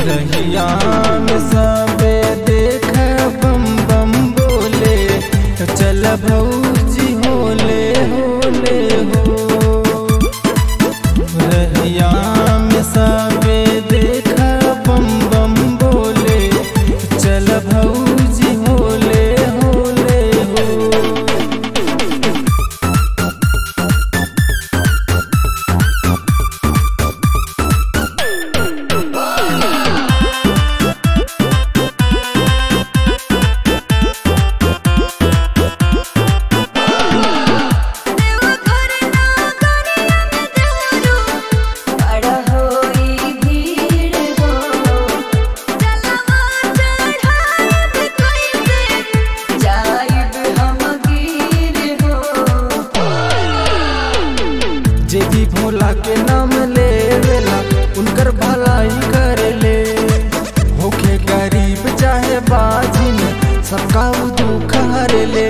रहिया में सबे देख बम बम बोले तो चल भौजी होले होले हो रहिया में सबे देख बम बम बोले तो चल भौजी होले होले हो देवघर नागरिया में देवरू बड़ा होई भीड़ हो चलवा चढ़ाई कैसे जाइब हम गिर हो जे भी भोला के नाम लेवेला उनकर भलाई कर ले होखे गरीब चाहे बाजिन सबका उ दुख हर ले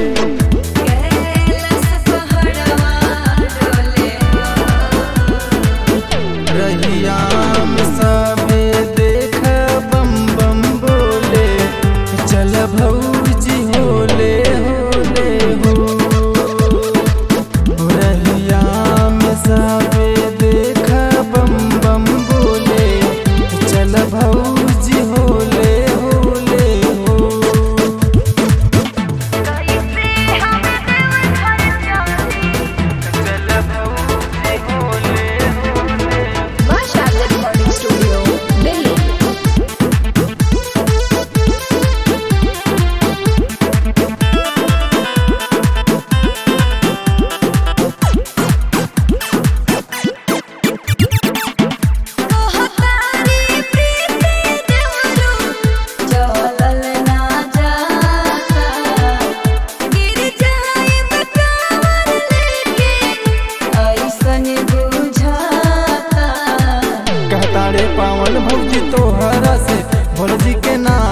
कैलस पहड़वा डोले रहिया में सबे देख बम बम बोले चल भौजी होले होले हो रहिया में सबे देख बम बम बोले चल भौजी होले होले हो कैसे हम देवघर जाती चल भौजी होले होले Masha Recording Studio, Delhi. कहतारी प्रीति देवरू चलल ना जाता गिर जाइब कांवर लेके ऐसन बुझाता कहता रे पावन भौजी तोहरा से भोलजी के नाम